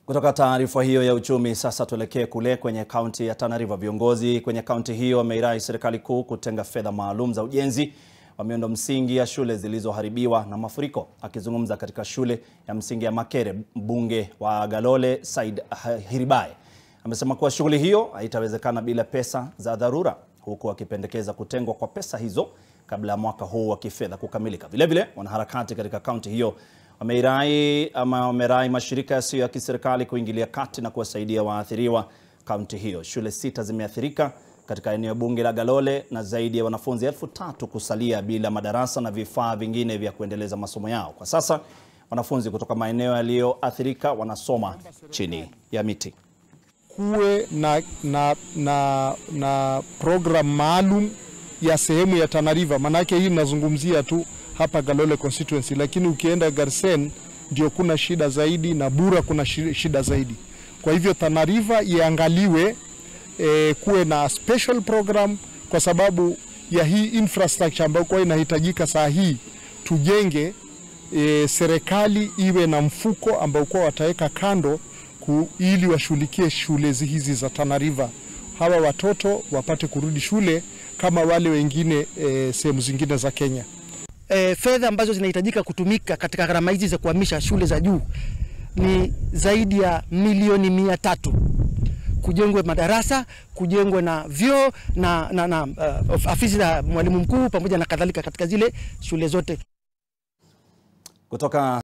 Kutoka taarifa hiyo ya uchumi, sasa tuelekee kule kwenye kaunti ya Tana River. Viongozi kwenye kaunti hiyo wameirai serikali kuu kutenga fedha maalum za ujenzi wa miundo msingi ya shule zilizoharibiwa na mafuriko. Akizungumza katika shule ya msingi ya Makere, mbunge wa Galole Said Hiribae amesema kuwa shughuli hiyo haitawezekana bila pesa za dharura, huku akipendekeza kutengwa kwa pesa hizo kabla ya mwaka huu wa kifedha kukamilika. Vilevile, wanaharakati katika kaunti hiyo wameirai ama wamerai mashirika yasiyo ya kiserikali kuingilia kati na kuwasaidia waathiriwa kaunti hiyo. Shule sita zimeathirika katika eneo bunge la Galole na zaidi ya wanafunzi elfu tatu kusalia bila madarasa na vifaa vingine vya kuendeleza masomo yao. Kwa sasa wanafunzi kutoka maeneo yaliyoathirika wanasoma chini ya miti. Kuwe na, na, na, na program maalum ya sehemu ya Tana River, manake hii nazungumzia tu hapa Galole constituency, lakini ukienda Garsen ndio kuna shida zaidi na Bura kuna shida zaidi. Kwa hivyo Tana River iangaliwe, e, kuwe na special program kwa sababu ya hii infrastructure ambayo kwa inahitajika saa hii tujenge. E, serikali iwe na mfuko ambao kwa wataweka kando ku, ili washughulikie shule hizi za Tana River, hawa watoto wapate kurudi shule kama wale wengine e, sehemu zingine za Kenya. E, fedha ambazo zinahitajika kutumika katika gharama hizi za kuhamisha shule za juu ni zaidi ya milioni mia tatu kujengwe madarasa, kujengwe na vyoo na, na, na uh, afisi za mwalimu mkuu pamoja na kadhalika katika zile shule zote kutoka